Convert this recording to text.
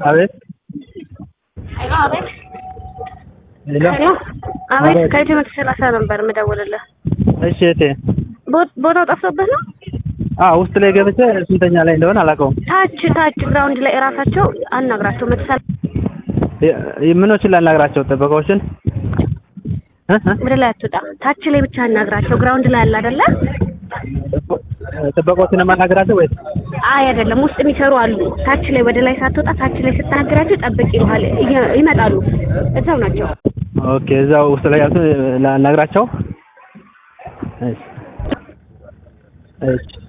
አቤት ሄሎ አቤት ሄሎ ሄሎ አቤት አቤት። ከኢትዮ መቶ ሰላሳ ነበር የምደውልልህ። እሺ እቴ ቦ- ቦታው ጠፍቶብህ ነው? አ ውስጥ ላይ ገብቼ ስንተኛ ላይ እንደሆነ አላውቀውም ታች ታች ግራውንድ ላይ እራሳቸው አናግራቸው መቶ ሰላሳ የ- የ- ምኖችን ላናግራቸው ጥበቃዎችን እ እ? ወደ ላይ አትወጣ። ታች ላይ ብቻ አናግራቸው። ግራውንድ ላይ አለ አይደለ? ጥበቃዎችን የማናግራቸው ወይስ አይ አይደለም፣ ውስጥ የሚሰሩ አሉ። ታች ላይ ወደ ላይ ሳትወጣ ታች ላይ ስታናግራቸው ጠብቅ ይሉሃል። እየ- ይመጣሉ። እዛው ናቸው። ኦኬ እዛው ውስጥ ላይ ያሉት ላናግራቸው እሺ እሺ